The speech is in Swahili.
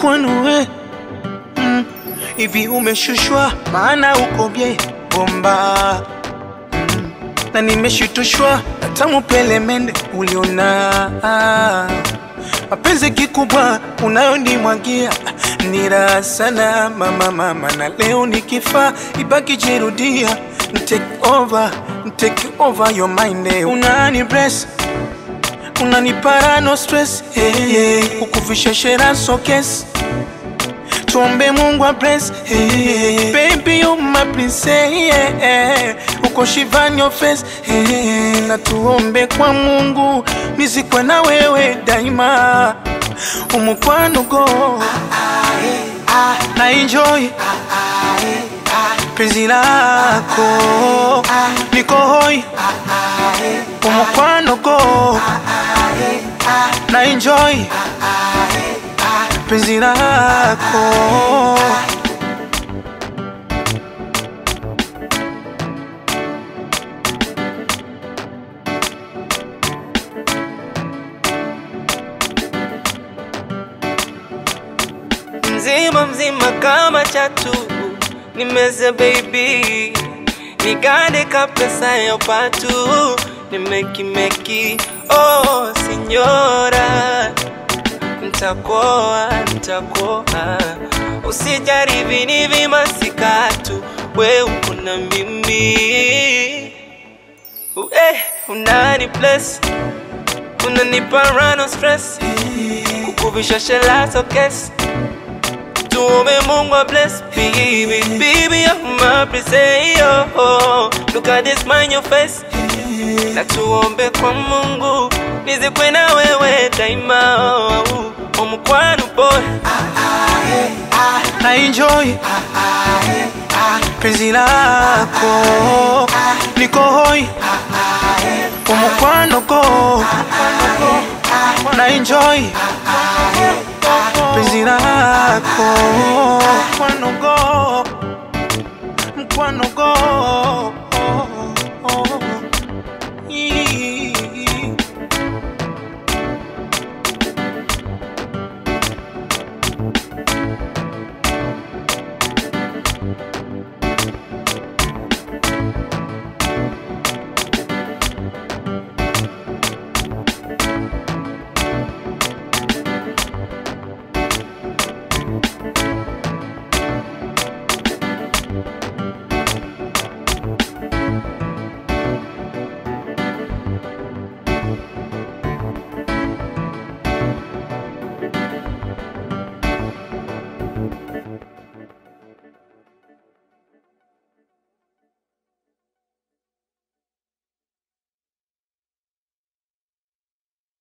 mukwano we mm. Hivi umeshushwa maana uko bye bomba mm. Na nimeshitushwa na tamu pelemende uliona mapenzi kikubwa unayonimwagia ni raha sana mama mama, na leo nikifa ibaki jirudia, take over, take over your mind, eh. unani bless unanipara no stress hey, hey. Ukuvisha shera sokes tuombe Mungu a bless hey, baby you my princess yeah, yeah. Uko shivan your face hey, na tuombe kwa Mungu nizikwe na wewe daima umukwano go na enjoy penzi lako niko hoi umukwano go na enjoy penzi lako mzima mzima kama chatu nimeze baby nigande kapesa ya patu nimekimeki oh sinyora ntakoa ntakoa usijaribi ni vimasikatu we uko na mimi eh, unani bless unanipa rano stress kukuvisha shelazo kesi tuombe Mungu a bless baby baby you're my princess oh, look at this smile on your face na tuombe kwa Mungu nizikwe na wewe daima oh, omukwano boy na enjoy penzi lako niko hoi umukwano go na enjoy penzi lako mkwano go mkwano go